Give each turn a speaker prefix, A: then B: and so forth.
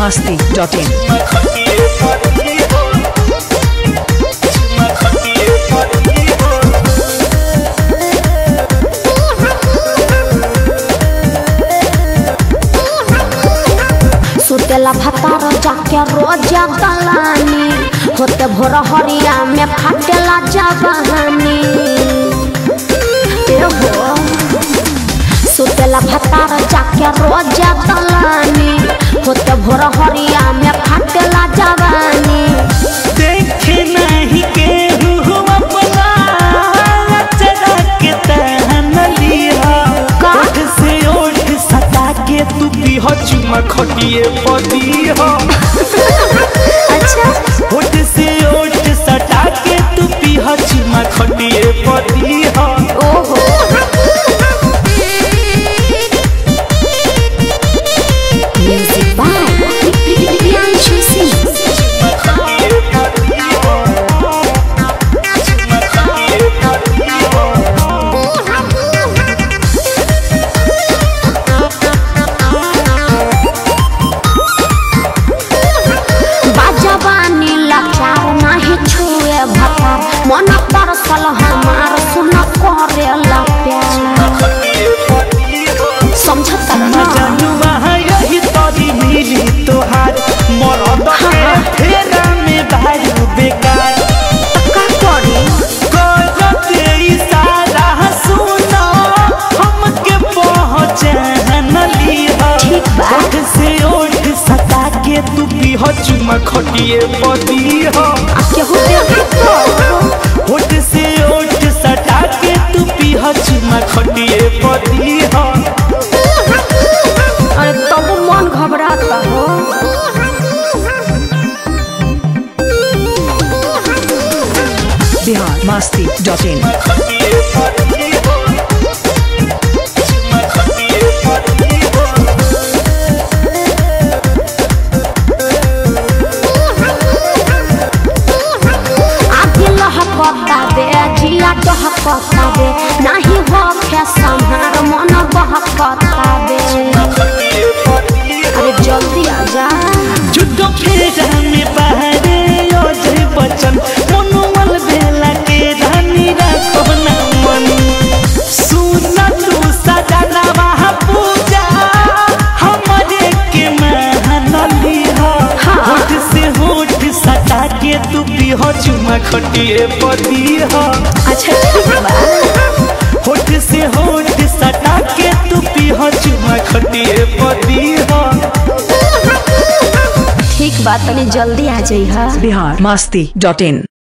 A: biharmasti.in
B: सुतेला भतार जाके रोज दलानी होते भोर हरिया में फाटेला जवानी एहो सुतेला भतार जाके रोज दलानी होते भोर हरिया में फाटेला जवानी
C: देखे नहीं केहू अपना चढ़ा के तहन लिया
B: का?
C: ओठ से ओठ सटा के तू पीह चुमा खटिए पदी हो
B: अच्छा
C: ओठ से ओठ सटा के तू पीह चुमा खटिए पदी हो
B: ओहो म्यूजिक बाय प्रियांशु सिंह बाजवानी लाचार नाही छुए भतार मन परसल हमार सुन करेला प्यार समझता ना
C: जनुआ यही तोरी मिली तोहार मरद के फेरा में बारू बेकार
B: का करी
C: करते इशारा सुनो हमके पहचान लिहा
B: ठीक बा।
C: ओठ से ओठ सटा के तू पीह चुमा खटिए पदी हो
B: आ केहू देखे तो
C: ओठ से ओठ सटा के तू पीह चुमा खटिए पदी हो
B: अरे तब मन घबराता हो
A: biharmasti.in
C: खटिए पदी हो चुमा खटिए पदी हो
B: आगे लहकता दे जिया डहकता दे नाही हो खे संहार मन बहकता दे अरे जल्दी आ जा
C: जुटो फेरा में बहरे अजय बचन मनोमल बेला के रानी रखो न मन सुन तू सजना वहाँ पूजा हमारे के महनली हो
B: हाँ।
C: होठ से होठ सटा के तू पीह चुमा खटिए पदी हो
B: अच्छा ठीक बा
C: होठ से होठ सटा के तू पीह चुमा खटिए पदी हो
B: ठीक बा तनी जल्दी आ जाइहा
A: biharmasti.in